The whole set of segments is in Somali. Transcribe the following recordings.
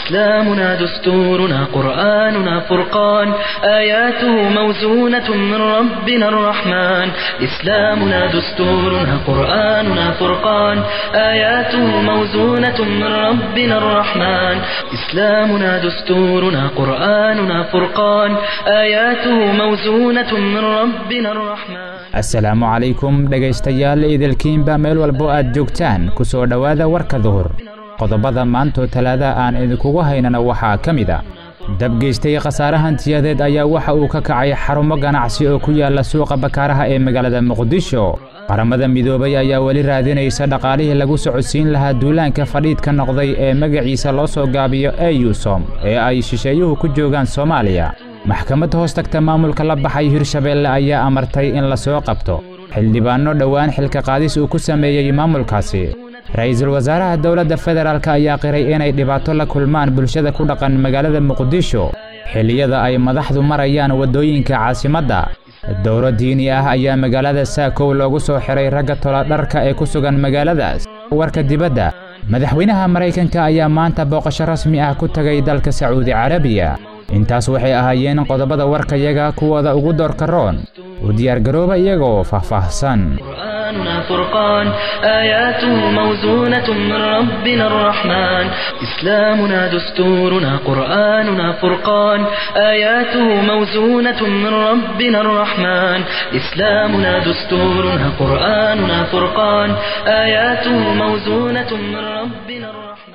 إسلامنا دستورنا قرآننا فرقان آياته موزونة من ربنا الرحمن إسلامنا دستورنا قرآننا فرقان آياته موزونة من ربنا الرحمن إسلامنا دستورنا قرآننا فرقان آياته موزونة من ربنا الرحمن asalaamu calaykum dhegaystayaal idilkiinba meel walbo aad joogtaan ku soo dhowaada warka duhur qodobada maantoo talaada aan idinkugu haynana waxaa ka mid a dabgeystay khasaare hantiyadeed ayaa waxa uu ka kacay xarumo ganacsi oo ku yaala suuqa bakaaraha ee magaalada muqdisho qaramada midoobay ayaa weli raadinaysa dhaqaalihii lagu socodsiin lahaa duulaanka fadhiidka noqday ee magaciisa loo soo gaabiyo eyusom ee ay shisheeyuhu ku joogaan soomaaliya maxkamad hoos tagta maamulka la baxay hirshabeelle ayaa amartay in la soo qabto xildhibaanno dhowaan xilka qaadis uu ku sameeyey maamulkaasi ra-iisul wasaaraha dowladda federaalk ayaa qiray inay dhibaato la kulmaan bulshada ku dhaqan magaalada muqdisho xilliyada ay madaxdu marayaan waddooyinka caasimadda dowro diini ah ayaa magaalada saakow loogu soo xiray ragga toladharka ee ku sugan magaaladaas warka dibadda madaxweynaha maraykanka ayaa maanta booqasho rasmi ah ku tegay dalka sacuudi carabiya intaas waxay ahaayeen qodobada warkayaga kuwooda ugu doorka roon u diyaargarooba iyagoo faahfaahsan قرآننا فرقان آياته موزونة من ربنا الرحمن إسلامنا دستورنا قرآننا فرقان آياته موزونة من ربنا الرحمن إسلامنا دستورنا قرآننا فرقان آياته موزونة من ربنا الرحمن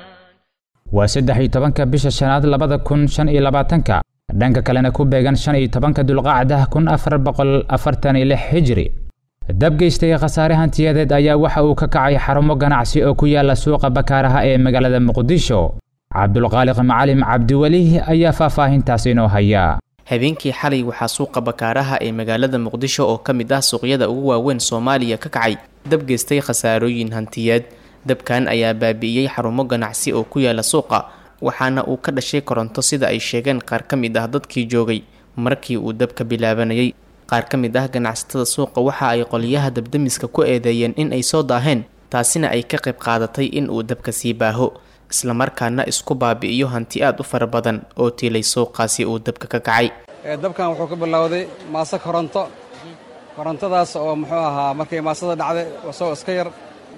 waa saddex iyo tobanka bisha shanaad labada kun shan iyo labaatanka dhanka kalena ku beegan shan iyo tobanka dulqaacdah kun afar boqol afartan iyo lix hijri dabgeystay khasaare hantiyadeed ayaa waxa uu ka kacay xarumo ganacsi oo ku yaala suuqa bakaaraha ee magaalada muqdisho cabdulqaaliq macalim cabdiweli ayaa faahfaahintaas inoo haya habeenkii xalay waxaa suuqa bakaaraha ee magaalada muqdisho oo ka mid ah suuqyada ugu waaweyn soomaaliya ka kacay dabgeystay khasaarooyin hantiyeed dabkan ayaa baabi'iyey xarumo ganacsi oo ku yaala suuqa waxaana uu ka dhashay koronto sida ay sheegeen qaar ka mid ah dadkii joogay markii uu dabka bilaabanayay qaar ka mid ah ganacsatada suuqa waxa ay qoliyaha dabdamiska ku eedeeyeen in ay soo daaheen taasina ay ka qayb qaadatay in uu dabka sii baaho islamarkaana isku baabi'iyo hanti aad u fara badan oo tiilay suuqaasi uu dabka ka kacay dabkan wuxuu ka bilowday maaso koronto korontadaas oo muxuu ahaa markay maasada dhacday wasoo iska yar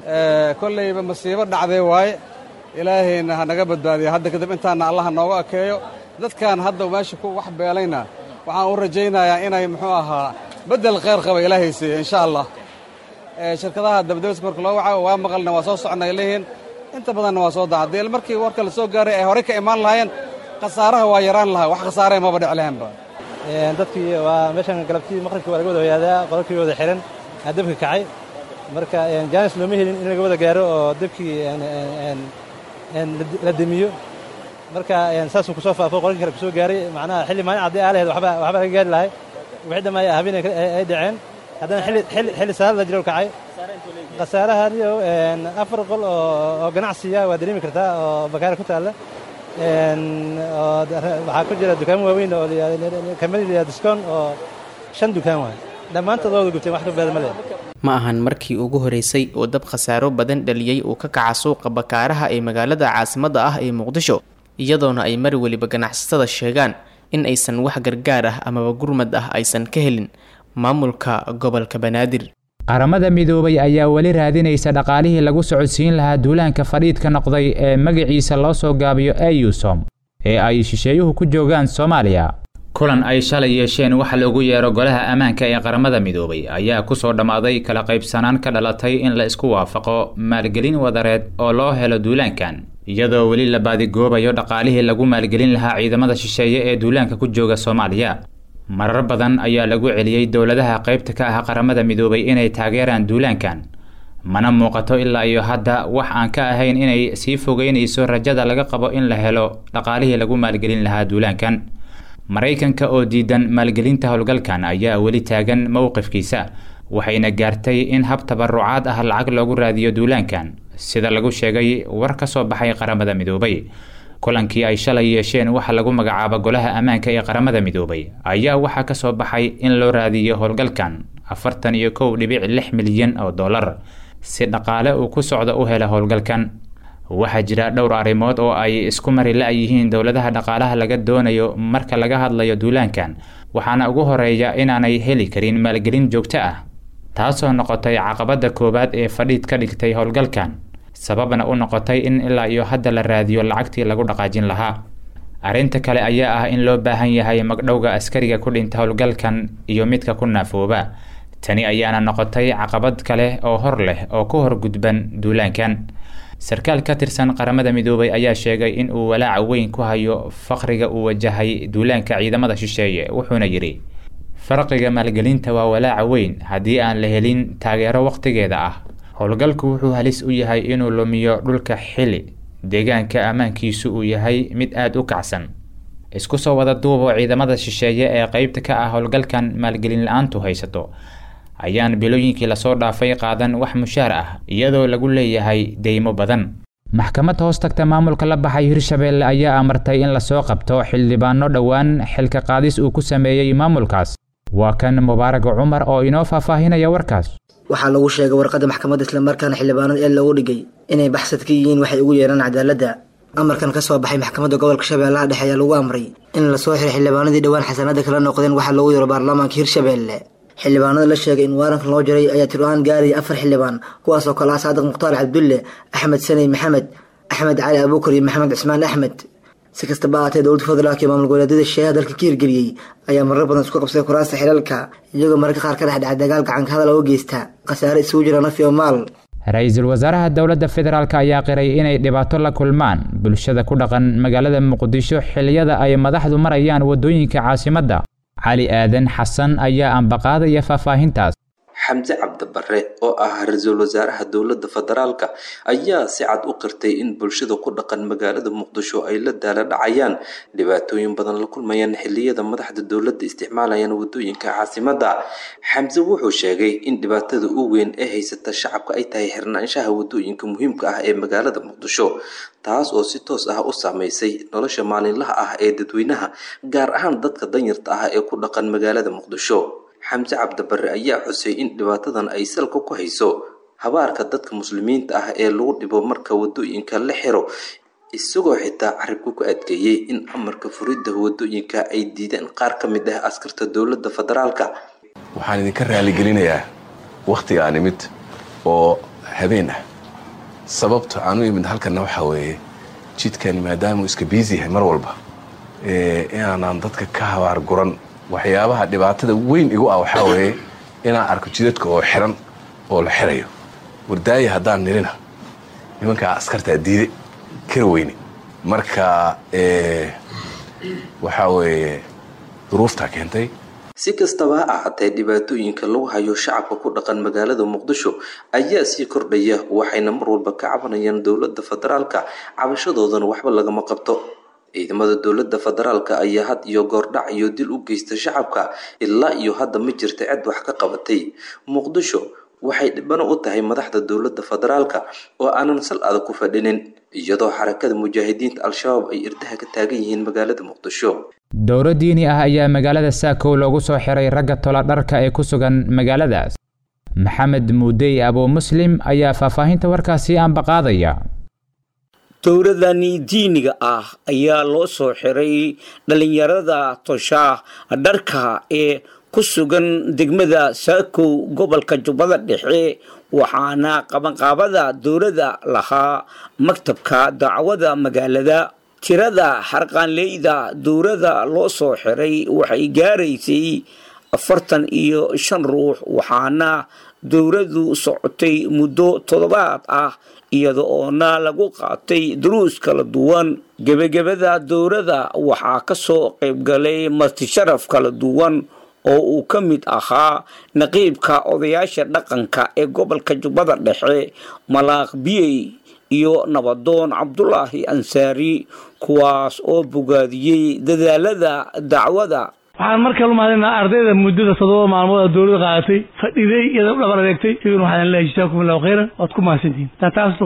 kollayba masiibo dhacday waaye ilaahayna ha naga badbaadiya hadda kadib intaana allaha nooga akeeyo dadkan hadda meesha ku wax beelayna waxaan u rajaynayaa inay muxuu ahaa beddel khayr qaba ilaahay siiya insha allah shirkadaha dabdabiska marka loo waca waa maqalna waa soo soconnay leeyihiin inta badanna waa soo daa haddii markii warka la soo gaaray ay horey ka imaan lahaayeen khasaaraha waa yaraan lahaa wax khasaaree maba dhic lahaanba dadkii waa meeshan galabtii maqribkii waa laga wada hoyaadaa qololkii wada xihan aa dabka kacay marka jaanis looma helin in laga wada gaaro oo dabkii la demiyo marka saasuu kusoo faafo qolkii kale kusoo gaaray macnaha xilli maalin cadday aa laheed waxba laga gaari lahay wixii dhammaay habeen ay dhaceen haddana xilli saar la jiro kacay khasaarahan iyo afar qol oo ganacsiya waa dareemi kartaa oo bakaara ku taalla waxaa ku jira dukaamo waaweyn oo kamid diskon oo shan dukaan waay dhammaantood waa wada gubteen wax ka badan ma leh ma ahan markii ugu horeysay oo dab khasaaro badan dhaliyey uu ka kaca suuqa bakaaraha ee magaalada caasimadda ah ee muqdisho iyadoona ay mar weliba ganacsatada sheegaan in aysan wax gargaar ah amaba gurmad ah aysan ka helin maamulka gobolka banaadir qaramada midoobay ayaa weli raadinaysa dhaqaalihii lagu socodsiin lahaa duulaanka fadhiidka noqday ee magaciisa loo soo gaabiyo eyusom ee ay shisheeyuhu ku joogaan soomaaliya kulan ay shalay yeesheen waxa loogu yeero golaha ammaanka ee qaramada midoobay ayaa ku soo dhammaaday kala qaybsanaan ka dhalatay in la isku waafaqo maalgelin wadareed oo loo helo duulaankan iyadoo weli la baadigoobayo dhaqaalihii lagu maalgelin lahaa ciidamada shisheeye ee duulaanka ku jooga soomaaliya marar badan ayaa lagu celiyey dowladaha qaybta ka ah qaramada midoobay inay taageeraan duulaankan mana muuqato ilaa iyo hadda wax aan ka ahayn inay sii fogeynayso rajada laga qabo in la helo dhaqaalihii lagu maalgelin lahaa duulaankan maraykanka oo diidan maalgelinta howlgalkan ayaa weli taagan mowqifkiisa waxayna gaartay in hab tabarucaad ah lacag loogu raadiyo duulaankan sida lagu sheegay war ka soo baxay qaramada midoobay kulankii ay shalay yeesheen waxa lagu magacaabo golaha ammaanka ee qaramada midoobay ayaa waxaa ka soo baxay in loo raadiyo howlgalkan afartan iyo kow dhibic lix milyan oo dollar si dhaqaale uu ku socdo u hela howlgalkan waxaa jira dhowr arrimood oo ay isku mari la-yihiin dowladaha dhaqaalaha laga doonayo marka laga hadlayo duulaankan waxaana ugu horeeya inaanay heli karin maalgelin joogto ah taasoo noqotay caqabadda koowaad ee fadhiid ka dhigtay howlgalkan sababna u noqotay in ilaa iyo hadda la raadiyo lacagtii lagu dhaqaajin lahaa arrinta kale ayaa ah in loo baahan yahay magdhowga askariga ku dhinta howlgalkan iyo midka ku naafooba tani ayaana noqotay caqabad kale oo hor leh oo ku hor gudban duulaankan sarkaal ka tirsan qaramada midoobay ayaa sheegay in uu walaaca weyn ku hayo faqriga uu wajahay duulaanka ciidamada shisheeye wuxuuna yidhi farqiga maalgelinta waa walaaca weyn haddii aan la helin taageero wakhtigeeda ah howlgalku wuxuu halis u yahay inuu lumiyo dhulka xili deegaanka ammaankiisu uu yahay mid aada u kacsan isku soo wada duuboo ciidamada shisheeye ee qeybta ka ah howlgalkan maalgelin la-aantu haysato ayaan bilooyinkii lasoo dhaafay qaadan wax mushaar ah iyadoo lagu leeyahay deymo badan maxkamad hoos tagta maamulka la baxay hirshabeelle ayaa amartay in lasoo qabto xildhibaano dhowaan xilka qaadis uu ku sameeyey maamulkaas waa kan mubaaraga cumar oo inoo faahfaahinaya warkaas waxaa lagu sheegay warqadda maxkamadda islamarkaana xildhibaanada ee loogu dhigay inay baxsad ka yihiin waxay ugu yeeraan cadaaladda amarkan ka soo baxay maxkamadda gobolka shabeellaha dhexe ayaa lagu amray in lasoo xiray xildhibaanadii dhowaan xasanada kala noqdeen waxaa loogu yeero baarlamaanka hirshabeelle xildhibaanada la sheegay in waarankan loo jaray ayaa tir-aan gaaraya afar xildhibaan kuwaasoo kale ah saadiq mukhtaar cabdulle axmed saney maxamed axmed cali abuukar iyo maxamed cismaan axmed si kastaba ahaatee dowladda federaalk iyo maamul goboleedyada sheeha dalka ka hirgeliyey ayaa marar badan isku qabsaday kuraasta xilalka iyagoo mararka qaar ka dhexdhacay dagaal gacanka hadal oo geysta khasaare isugu jira naf iyo maal ra-iisul wasaaraha dowladda federaalk ayaa qiray inay dhibaato la kulmaan bulshada ku dhaqan magaalada muqdisho xiliyada ay madaxdu marayaan waddooyinka caasimadda cali aadan xasan ayaa ambaqaadaya faahfaahintaas xamse cabdibare oo ah ra-iisul wasaaraha dowladda federaalka ayaa si cad u qirtay in bulshada ku dhaqan magaalada muqdisho ay la daala dhacayaan dhibaatooyin badan la kulmayaan xiliyada madaxda dowladda isticmaalayaan wadooyinka caasimadda xamse wuxuu sheegay in dhibaatada u weyn ee haysata shacabka ay tahay xirnaanshaha wadooyinka muhiimka ah ee magaalada muqdisho taas oo si toos ah u saameysay nolosha maalinlaha ah ee dadweynaha gaar ahaan dadka danyarta ah ee ku dhaqan magaalada muqdisho xamse cabdibare ayaa xusay in dhibaatadan ay salka ku hayso habaarka dadka muslimiinta ah ee lagu dhibo marka wadooyinka la xiro isagoo xitaa carabka ku adkeeyey in amarka furidda wadooyinka ay diideen qaar ka mid ah askarta dowladda federaalka waxaan idinka raaligelinayaa wakhtiga aan imid oo habeen ah sababta aan u imid halkanna waxaa weeye jidkani maadaamuu iska biisi yahay mar walba inaanaan dadka ka habaar guran waxyaabaha dhibaatada weyn igu ah waxaa weeye inaan arko jidadka oo xiran oo la xirayo wardaaya haddaan nirina nimankaa askartaa diide kara weyne marka waxaa weeye duruuftaa keentay si kastaba ha ahaatee dhibaatooyinka lagu hayo shacabka ku dhaqan magaalada muqdisho ayaa sii kordhaya waxayna mar walba ka cabanayaan dowladda federaalka cabashadoodana waxba lagama qabto ciidamada dowladda federaalka ayaa had iyo goordhac iyo dil u geysta shacabka ilaa iyo hadda ma jirta cid wax ka qabatay muqdisho waxay dhibano u tahay madaxda dowladda federaalka oo aanan sal adag ku fadhinin iyadoo xarakada mujaahidiinta al-shabaab ay irdaha ka taagan yihiin magaalada muqdisho dowro diini ah ayaa magaalada saakow loogu soo xiray ragga tola dharka ee ku sugan magaaladaas maxamed muudey abuu muslim ayaa faahfaahinta warkaasi ambaqaadaya dowladani diiniga ah ayaa loo soo xiray dhalinyarada toshaa dharka ee ku sugan degmada saakow gobolka jubbada dhexe waxaana qabanqaabada dowladda lahaa maktabka dacwada magaalada tirada xarqaanleyda dowladda loo soo xiray waxay gaaraysay afartan iyo shan ruux waxaana dowladdu socotay muddo toddobaad ah iyada oona lagu qaatay duruus kala duwan gebagabada dowladda waxaa ka soo qaybgalay martisharaf kala duwan oo uu ka mid ahaa naqiibka odayaasha dhaqanka ee gobolka jubbada dhexe malaaq biyey iyo nabadoon cabdulaahi ansaari kuwaas oo bogaadiyey dadaalada dacwada waxaan markaa lumahadinaa ardayda muddada toddoba maalmood oo dowladda qaadatay fadhiday iyada u dhabar adeegtay iyaguna waxaan leeyahay jazaakum allahu khayran waad ku mahadsantihin taa taas uga baxo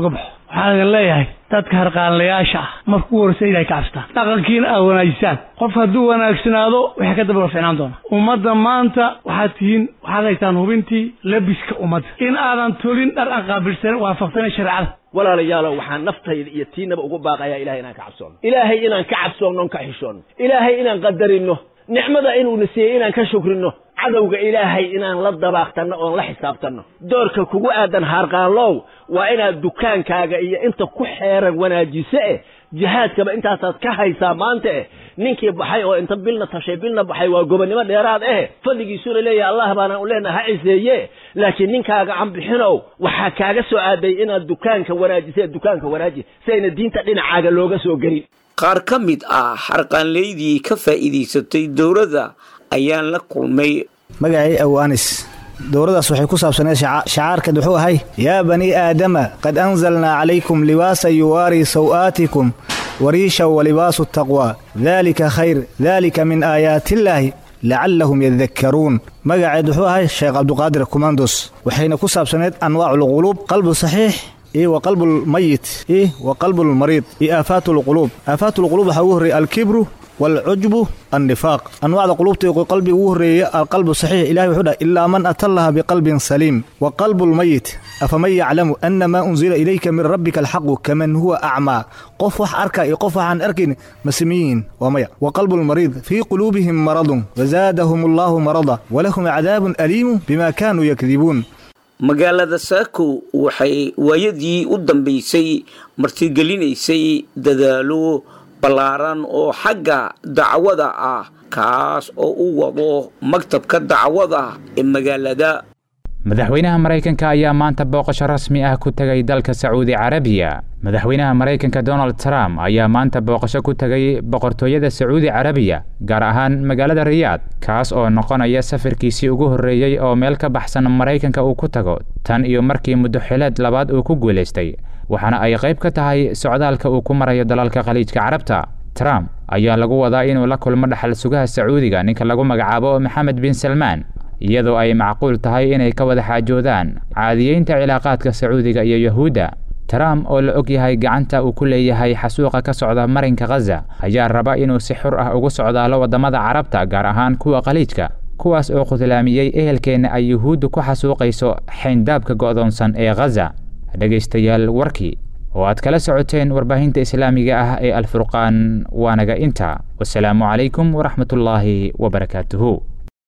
waxaan idin leeyahay dadka harqaanlayaasha ah marka ugu horreysa inay ka cabsataan dhaqankiina aad wanaajisaan qofka hadduu wanaagsanaado waxay ka daba ficnaan doonaa ummadda maanta waxaad tihiin waxaad haytaan hubintii labiska ummadda in aadan tolin dhar aan qaabilsan waafaqsanin shareecada walaalayaalow waxaan naftayda iyo tiinaba ugu baaqayaa ilahay inaan ka cabsoono ilaahay inaan ka cabsoonno on ka xishoonno ilaahay inaan qadarino nicmada inuuna siiyey inaan ka shukrino cadowga ilaahay inaan la dabaaqtanno oon la xisaabtanno doorka kugu aadan haarqaanlow waa inaad dukaankaaga iyo inta ku xeeran wanaajiso eh jihaadkaba intaasaad ka haysaa maanta eh ninkii baxay oo inta bilna tashay bilna baxay waa gobonnimo dheeraad eh fadligiisuna leeyahay allah baana u leenaha ha ciseeye laakiin ninkaaga canbixinow waxaa kaaga soo aaday inaad dukaanka wanaajisa dukaanka wanaaji si ayna diinta dhinacaaga looga soo gelin qaar ka mid ah xarqaanleydii ka faa'iidaysatay dowladda ayaan la kulmay magacay aw anis dowladdaas waxay ku saabsaneed shacaarkeed wuxuu ahay yaa bani aadama qad anzalnaa calaykum libaasa yuwaarii saw'aatikum wariisha wa libaasu taqwaa daalika khayr daalika min aayaatiillaahi lacallahum yadakkaruun magaceed wuxuu ahay sheekh cabduqaadir kumandos waxayna ku saabsaneed anwaaculquluub qalbu saxiix iyo wa qalbulmayit iyo wa qalbulmariid iyo aafaatulquluub aafaatulquluub waxaa ugu horreeyey alkibru waalcujbu annifaaq anwaacda quluubta qalbiga ugu horreeya alqalbu saxiix ilahi wuxuu dhahay ilaa man atallaha biqalbin saliim wa qalbulmayit afaman yaclamu ana maa unzila ilayka min rabbika alxaqu kaman huwa acmaa qof wax arka iyo qof waxaan arkayn ma samiyiin waa maya wa qalbulmariid fii quluubihim maradun wazaadahum allaahu marada walahum cadaabun aliimu bima kaanuu yakdibuun magaalada saako waxay waayadii u dambaysay martigelinaysay dadaalo ballaaran oo xagga dacwada ah kaas oo u wado maktabka dacwada ee magaalada madaxweynaha maraykanka ayaa maanta booqasho rasmi ah ku tegay dalka sacuudi carabiya madaxweynaha maraykanka donald trump ayaa maanta booqasho ku tegay boqortooyada sacuudi carabiya gaar ahaan magaalada riyaad kaas oo noqonaya safarkiisii ugu horreeyey oo meel ka baxsan maraykanka uu ku tago tan iyo markii muddo xileed labaad uu ku guulaystay waxaana ay qayb ka tahay socdaalka uu ku marayo dalalka khaliijka carabta trump ayaa lagu wadaa inuu la kulmo dhaxal sugaha sacuudiga ninka lagu magacaabo maxamed bin salmaan iyadoo ay macquul tahay inay ka wada xaajoodaan caadiyeynta cilaaqaadka sacuudiga iyo yahuudda trump oo la og yahay gacanta uu ku leeyahay xasuuqa ka socda marinka khaza ayaa raba inuu si xur ah ugu socdaalo waddamada carabta gaar ahaan kuwa khaliijka kuwaas oo khudlaamiyey ehelkeenna ay yuhuuddu ku xasuuqayso xayndaabka go'doonsan ee khaza dhegaystayaal warkii oo aad kala socoteen warbaahinta islaamiga ah ee alfurqaan waanaga inta wasalaamu calaykum waraxmatullaahi wabarakaatuhu